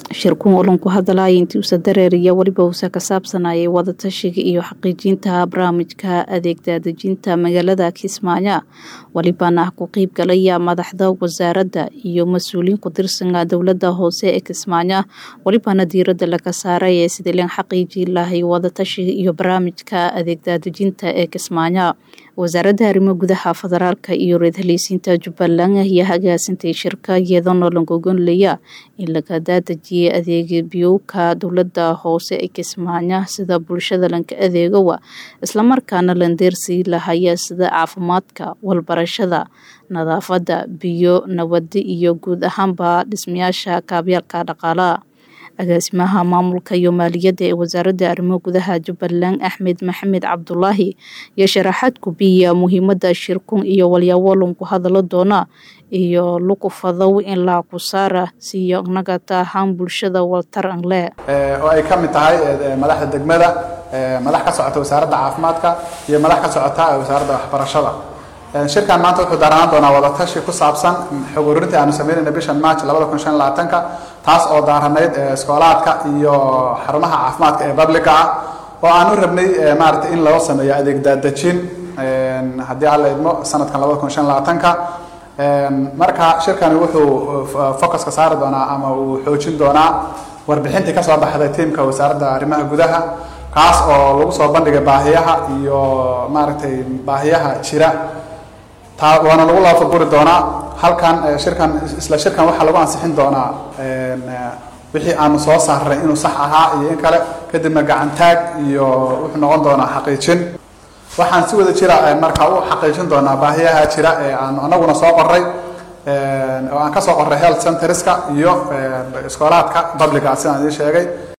shirkun ulan ku hadalaya intii uusa dareeriya weliba uusa ka saabsanayay wadatashiga iyo xaqiijinta barnaamijka adeeg daadejinta magaalada kismaayo welibana ku qeyb galaya madaxda wasaaradda iyo mas-uuliyiin ku tirsanka dowlada hoose ee kismaayo welibana diirada laga saaray ee sidii lan xaqiijin lahay wadatashiga iyo barnaamijka adeeg daadejinta ee kismaayo wasaaradda arrimo gudaha federaalka iyo reed haleysiinta jubbaland ayaa hagaasintay shirka iyadoona lagogonlaya in laga daadejiyay adeega biyowka dowlada hoose ee kismaayo sida bulshada lanka adeegowa islamarkaana landeersii lahaya sida caafimaadka walbarashada nadaafada biyo nabadi iyo guud ahaanba dhismayaasha kaabyaalka dhaqaalaha agaasimaha maamulka iyo maaliyadda ee wasaaradda arrimo gudaha jubbaland axmed maxamed cabdulaahi iyo sharaxaad kubiya muhiimada shirkun iyo walyaawolon ku hadalo doona iyo lukufadow in laa ku saara siiyo nagata ahaan bulshada waltaran le oo ay ka mid tahay madaxda degmada madax ka socota wasaaradda caafimaadka iyo madax ka socota wasaaradda waxbarashada shirkan maanta wuxuu daaranaan doonaa wadatashi ku saabsan xog ururintii aanu sameynayna bishan march labada kun shan labaatanka taas oo daaranayd iskoolaadka iyo xarumaha caafimaadka ee publica ah oo aan u rabnay maaragtay in loo sameeyo adeeg daadejin haddii alla idmo sanadkan labada kun shan labaatanka marka shirkani wuxuu focuska saari doonaa ama uu xoojin doonaa warbixintii kasoo baxday tiimka wasaaradda arrimaha gudaha kaas oo lagu soo bandhigay baahiyaha iyo maaragtay baahiyaha jira taa waana lagu laafaguri doonaa halkan shirkan isla shirkan waxaa lagu ansixin doonaa wixii aanu soo saarnay inuu sax ahaa iyo in kale kadibna gacantaag iyo wuxuu noqon doonaa xaqiijin waxaan si wada jira markaa u xaqiijin doonaa baahiyaha jira ee aanu anaguna soo qoray oo aan ka soo qoray health centerska iyo iskoolaadka publica sidaan idiin sheegay